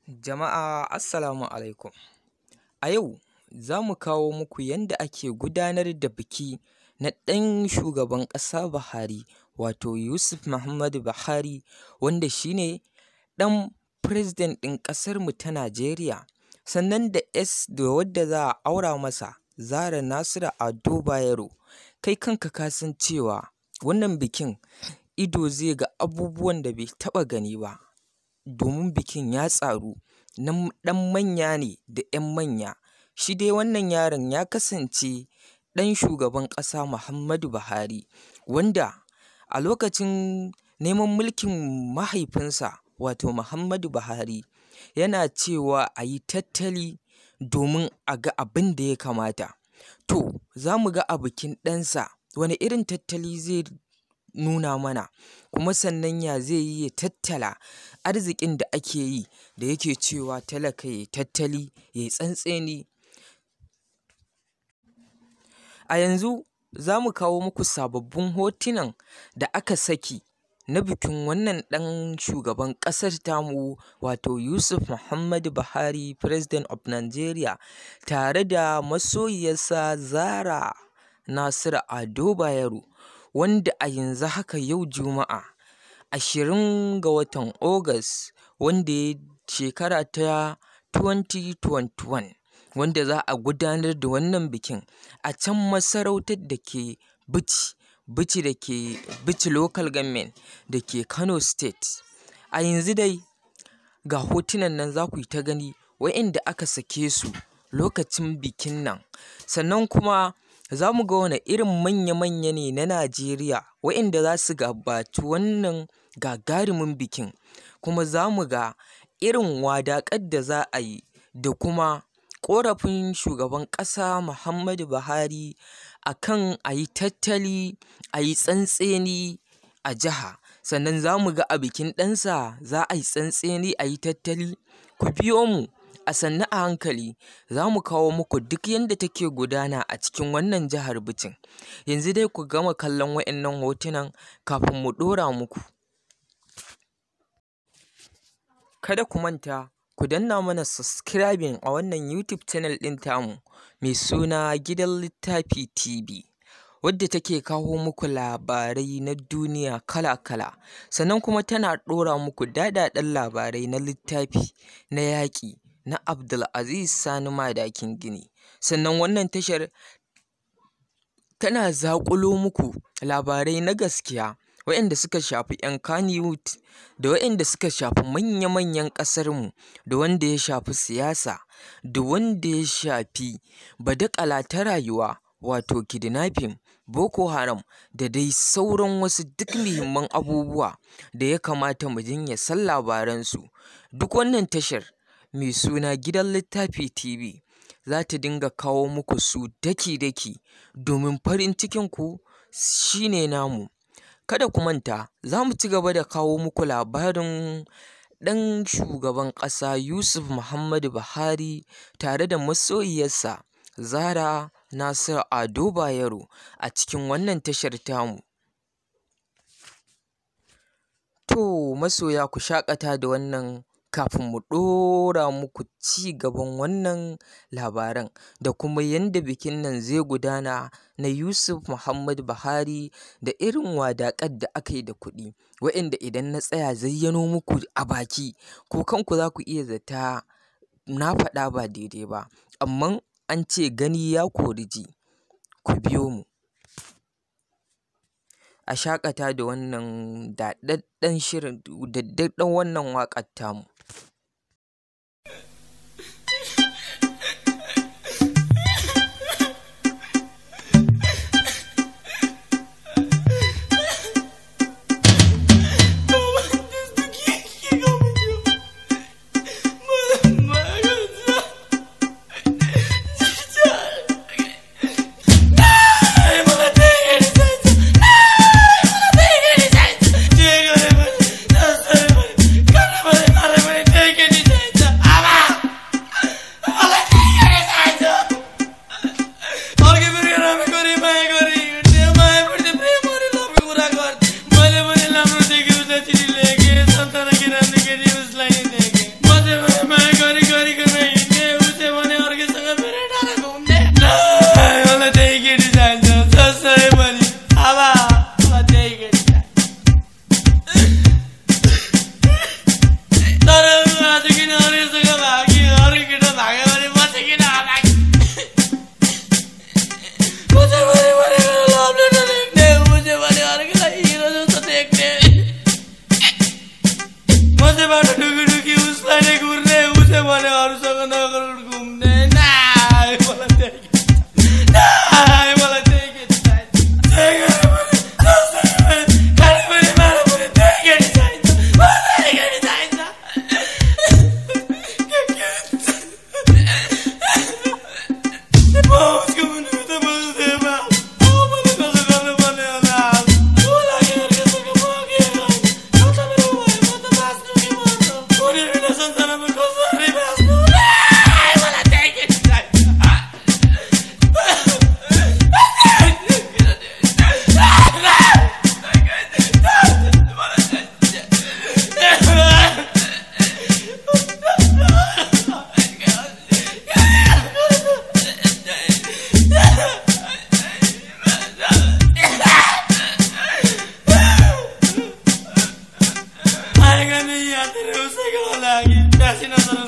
Jama'a assalamu alaikum. A yau za mu kawo muku yanda ake gudanar da biki na ɗan shugaban ƙasa Buhari wato Yusuf Muhammadu Buhari wanda shi ne ɗan President ɗin ƙasarmu ta Najeriya sannan da ‘yas da wadda za a aura masa Zarah Nasiru Ado Bayero. Kai kanka ka san cewa wannan bikin ido zai ga abubuwan da bai taɓa gani ba domin bikin ya tsaru na ɗan manya ne da ‘yan manya. Shi dai wannan yaron ya kasance ɗan shugaban ƙasa Muhammadu Buhari wanda a lokacin neman mulkin mahaifinsa wato Muhammadu Buhari yana cewa a yi tattali domin a ga abin da ya kamata. To za mu ga a bikin ɗansa wane irin tattali zai nuna mana kuma sannan ya zai yi ya tattala arziƙin da ake yi da yake cewa talaka ya yi tattali ya yi tsantseni. A yanzu za mu kawo muku sababbin hotunan da aka saki na bikin wannan ɗan shugaban ƙasar tamu wato Yusuf Muhammadu Buhari President of Nigeria tare da masoyiyarsa Zarah Nasiru Ado Bayero wanda a yanzu haka yau Juma'a ashirin ga watan August wanda ya shekara ta 2021 wanda za a gudanar da wannan bikin a can masarautar da ke Bichi, Bichi da ke Bichi Local Government da ke Kano State. A yanzu dai ga hotunan nan za ku yi ta gani waƴanda aka sake su lokacin bikin nan sannan kuma za mu ga wane irin manya-manya ne na Najeriya waƴanda za su gabaci wannan gagarumin bikin kuma za mu ga irin wadaƙar da za a yi da kuma ƙorafin shugaban ƙasa Muhammadu Buhari a kan a yi tattali a yi tsantseni a jiha. Sannan za mu ga a bikin ɗansa za a yi tsantseni a yi tattali. Ku biyo mu a sannu a hankali za mu kawo muku duk yanda take gudana a cikin wannan jihar Bicin. Yanzu dai ku gama kallon waƴannan hotunan kafin mu ɗora muku. Kada ku manta ku danna mana subscribing a wannan YouTube channel ɗin tamu mai suna Gidan Littafi TV wadda take kawo muku labarai na duniya kala-kala sannan kuma tana ɗora muku daɗaɗɗen labarai na littafi na yaƙi na Abdulaziz Sani Madakin Gini. Sannan wannan tashar tana zaƙulo muku labarai na gaskiya waƴanda suka shafi ƴan Kannywood da waƴanda suka shafi manya-manyan ƙasarmu da wanda ya shafi siyasa da wanda ya shafi badakala ta rayuwa wato kidnapping, Boko Haram da dai sauran wasu duk muhimman abubuwa da ya kamata mu dinga san labaransu. Duk wannan tashar mai suna Gidan Littafi TV za ta dinga kawo muku su daki-daki domin farin cikinku shi ne namu. Kada ku manta za mu ci gaba da kawo muku labarin ɗan shugaban ƙasa Yusuf Muhammadu Buhari tare da masoyiyarsa Zarah Nasiru Ado Bayero a cikin wannan tashar tamu. To masoya ku shaƙata da wannan kafin mu ɗora muku ci gaban wannan labaran da kuma yanda bikin nan zai gudana na Yusuf Muhammadu Buhari da irin wadaƙar da aka yi da kuɗi waƴanda idan na tsaya zayyano muku a baki ku kanku za ku iya zata na faɗa ba daidai ba amman an ce gani ya kori ji. Ku biyo mu. A shaƙata da wannan daɗaɗɗen shirin daɗaɗɗen wannan waƙar tamu. Kara gashi nan